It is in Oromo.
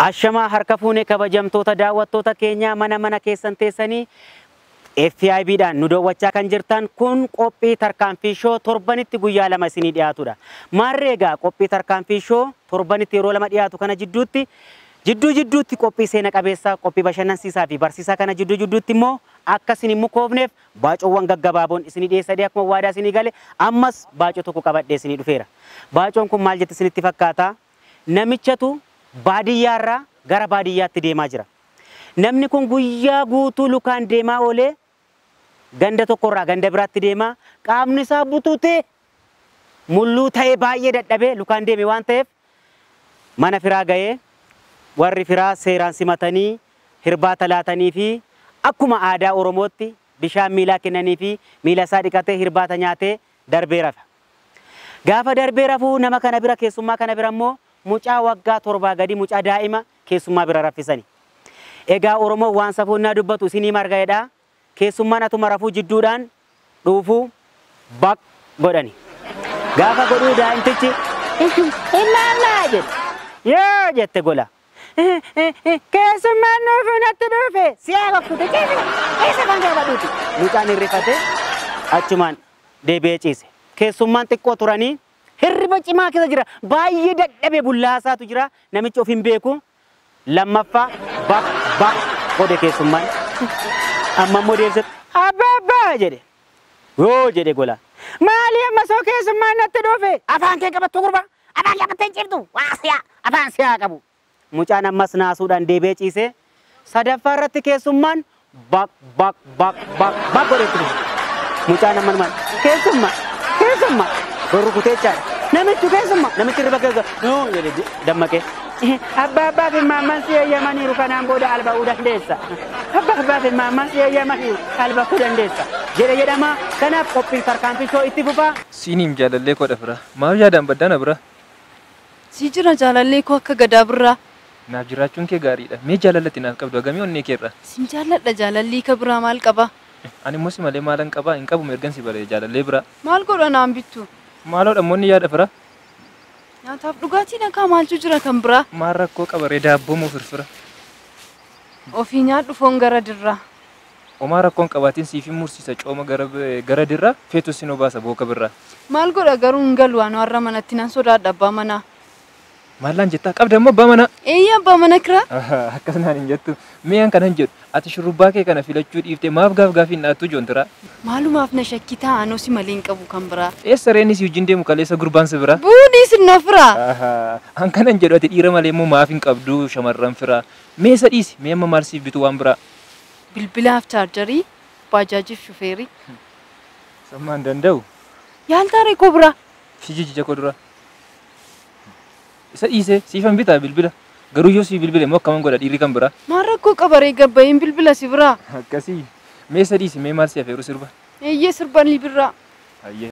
Ashamaa harka fuunee kabajamtoota daawwattoota keenyaa mana mana keessan teessanii FIBdhaan nu daawwachaa kan jirtan kun qophii tarkaanfii shoo torbanitti guyyaa lama isinii dhiyaatudha. Maarree egaa qophii tarkaanfii shoo torbanitti yeroo lama dhiyaatu kana jidduutti jidduu jidduutti qophii seena qabeessaa qophii bashannansiisaa fi barsiisaa kana jidduu jidduutti immoo akka isin hin mukoofneef baacoowwan gaggabaaboon isinii dhiyeessadee akkuma waadaa isinii gale ammas baacoo tokko qabadhee isinii dhufeera. Baacoon kun maal jetti isinitti fakkaata? Namichatu baadiyyaarraa gara baadiyyaatti deemaa jira. Namni kun guyyaa guutuu lukaan deemaa oolee ganda tokkorraa ganda biraatti deemaa qaamni isaa bututee mulluu ta'ee baay'ee dadhabee lukaan deeme waan ta'eef mana firaa ga'ee warri firaa seeraan simatanii hirbaata laatanii fi akkuma aadaa Oromootti bishaan miilaa kennanii fi miila isaa dhiqatee hirbaata nyaatee darbee rafa. Gaafa darbee rafuu nama kana bira keessummaa kana bira immoo mucaa waggaa torbaa gadi mucaa daa'ima keessummaa bira raffisani. Egaa Oromoon waan safuunnaa dubbatu isinii marga'edha. Keessummaan atuma rafuu jidduudhaan dhuufuu baq godhani. Gaafa godhuu daa'imtichi ilaalaa jedhe. Yoo jette gola. Keessummaan nuufuu natti dhufe siyaa bakkute keessa kan gaafadhuuti. Mucaan hirrifate achumaan deebi'ee ciise. Keessummaan xiqqoo turanii hirriba cimaa keessa jira. Baay'ee dadhabee bullaasaatu jira. Namichi of hin beeku. Lammaffaa baq baq godhe keessummaan. Amma immoo deebisee abbaa abbaa jedhe. Yoo jedhe gola. Maali amma soo keessummaan natti dhufe? Afaan kee qabattu gurba. Afaan kee qabattee hin ciiftu. Waa siyaa. Afaan siyaa qabu. Mucaan ammas naasuudhaan deebi'ee ciisee sadaffaa irratti keessummaan baq baq baq baq baq godhetti dhufe. Mucaan amma maal keessummaa keessummaa rukutee jechaadha. Namichi keessummaa namichi riba keessa nuu jedhe dammaqee. Abbaa abbaa fi maammaan si eeyyamaniiru kanaan booda alba'uu dandeessa. Abbaa abbaa fi maammaan si eeyyamaniiru alba'uu dandeessa. Jedhe jedhama kanaaf qophiin tarkaanfii shoo itti fufaa. Siiniim jaalallee koodha fira. Maaf yaadaan baddaana bira? Si jira jaalallee koo akka gadaa birraa. Naaf jiraachuun kee gaariidha. Mee jaalallatti naaf qabdu hagamii onnee keerra? Sin jaalladha jaalallii ka biraa maal qaba? Ani immoo si malee maalan qabaa hin qabu ergan si baree jaalallee bira. Maal godha naan bittu? Maaloo dhammoonni yaada fira? Nyaataaf dhugaatii nakaa maaltu jira kan biraa? Maal rakkoo qabaree daabboo moo firfira? Ofii nyaadhu foon gara dirraa. Omaa rakkoon qabaatiin siif hin mursiisa cooma gara gara dirraa feetus sinoo baasa booka birraa. Maal godha garuu hin galu waan warra manatti nan sodaadha abbaa manaa. Maallaan jettaa qabda immoo abbaa manaa? Eeyyaa abbaa mana kiraa? Akkas naan hin jettu. Mee an kanan jedhu ati shurrubbaa kee kana filachuu dhiiftee maaf gaaf gaafii hin dhaattu joontiraa? Maalumaaf na shakkii taa'anoo si malee hin qabu kan biraa. Eessa reenis wajjin deemu kaleessa gurbaan si bira? Buudii sinna firaa. An kanan jedhu ati dhiira malee immoo maaf hin qabdu shamarran firaa. Mee isa dhiisi mee amma maal siif bitu waan biraa? Bilbilaaf chaarjarii, baajaajiif shufeerii. Sammaan danda'u. Yaaltaaree koo biraa. Shijijija koo dura. Isa dhiisee siifan bitaa bilbila. Garuu yoo siif bilbile immoo akkaman godha dhiirri kan biraa. Maal rakkoo qabaree gabba'iin bilbila si biraa. Akkasii. Mee isa dhiisi mee maal si afeeru sirba? Eeyyee sirbanni birraa. Hayyee